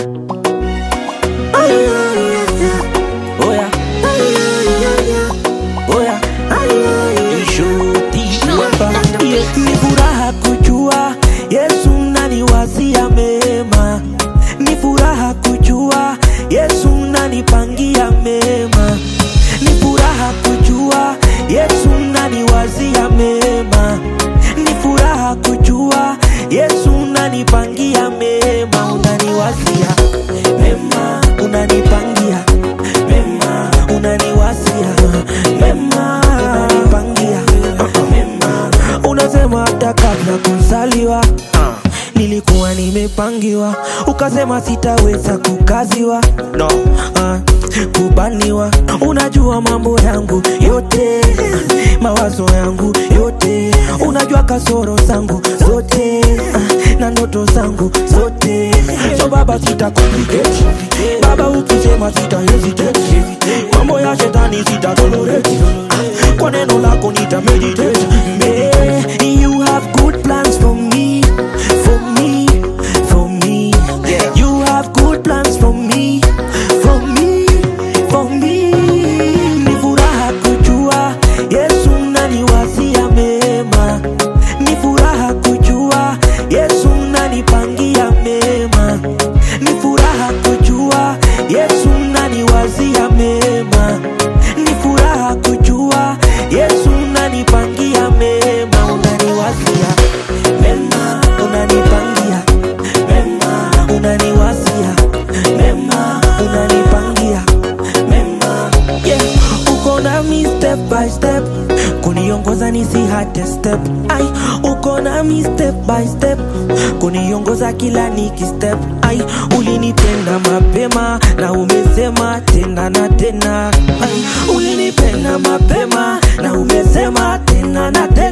Oya, oya, Ishoti hapa. Yeah, Ni furaha kujua Yesu naniwazia mema, ni furaha kujua Yesu nanipangia mema, ni furaha kujua Yesu naniwazia mema, ni furaha kujua Yesu unanipangia mema, unaniwazia mema, unanipangia mema, unaniwazia mema, unanipangia mema, unasema hata kabla kuzaliwa nilikuwa nimepangiwa, ukasema sitaweza kukaziwa no. uh, kubaniwa. Unajua mambo yangu yote, mawazo yangu yote, unajua kasoro zangu zote uh, na ndoto zangu zote. So baba, sita complicate baba, ukisema sita hesitate, mambo ya shetani sita tolerate, Ah, kwa neno lako nita meditate. Yeah, you have good plans for me, for me, for me. You have good plans for me, for me, for me. Ni furaha kujua Yesu unaniwazia mema, ni furaha kujua Yesu unanipangia mema, ni furaha kujua Yesu unaniwazia mema, ni furaha kujua Yesu unanipangia mema, unaniwazia mema, unanipangia mema, unaniwazia mema, unanipangia mema, yeah. Uko nami step by step, kuniongoza nisihate step, ai, uko nami step by step, kuniongoza kila niki step, ai, ulinipenda mapema na umesema tena na tena, ai, ulinipenda mapema na umesema tena na tena